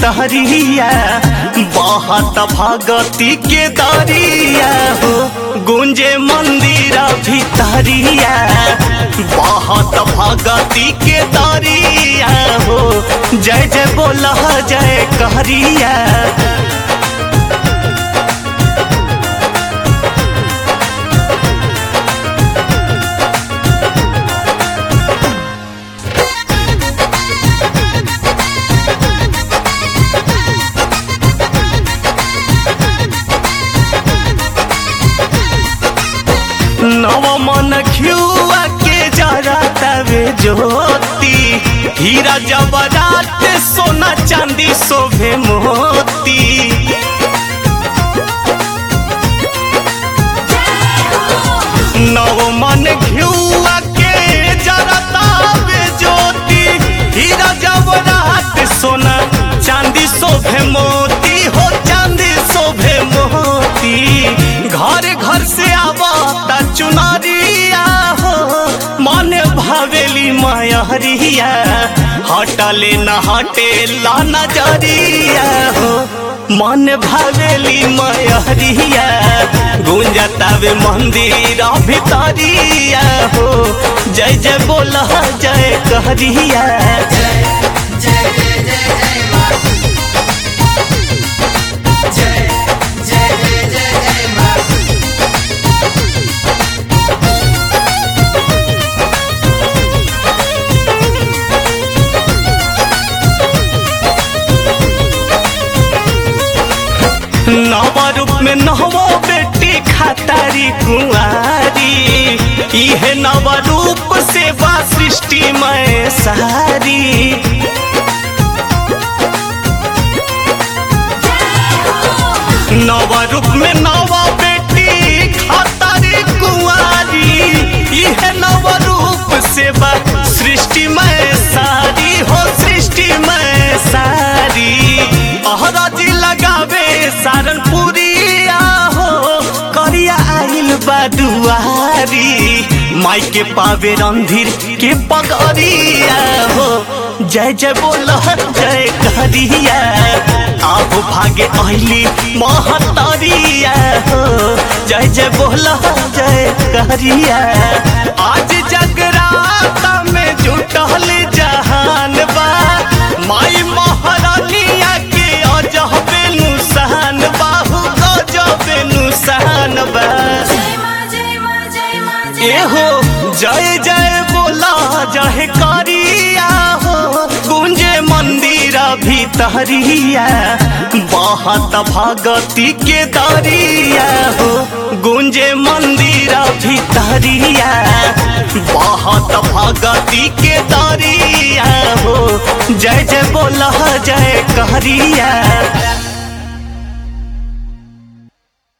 भीतरिया बहुत भगती के दरिया हो गुंजे मंदिर भीतरिया बहुत भगती के दरिया हो जय जय बोल जय कहरिया नव मन घियुआ के जरा तवे ज्योति हीरा जबरात सोना चांदी शोभे मोती नव मन घियुआ के जरा तवे ज्योति हीरा जबरात सोना चांदी शोभे मोती हो चांदी शोभे मोती घर घर से आवता चुनरिया हो मन भावेली मायरिया हटले न हटे ला नजरिया हो मन भावेली मायरिया गुंजतावे मंदिर भितरिया हो जय जय बोल जय कहरिया जय जय जय जय जय माँ जय जय जय जय जय माँ नव रूप में नवो बेटी खातारी कुंवारी इहे नव रूप से बा सृष्टि में सारी नव रूप में नव बेटी खातारी कुंवारी इहे नव रूप से बा सृष्टि में सारी हो सृष्टि में सारी अहराजी लगावे सारनपुरिया हो करिया आइल बा दुआरी माई के पावे रंधीर के पगरिया हो जय जय बोल जय कहरिया आप भागे अहली महतरिया हो जय जय बोल जय कहरिया आज जगराता में जुटल जहान बा माई महारानिया के अजहबे नुसान बाहु गजबे नुसान बा जय माँ जय माँ जय माँ जय एहो जय जय बोला जय करिया हो गुंजे मंदिर भीतरिया बहुत भगती के दरिया हो गुंजे मंदिर भीतरिया बहुत भगती के दरिया हो जय जय बोला जय कहरिया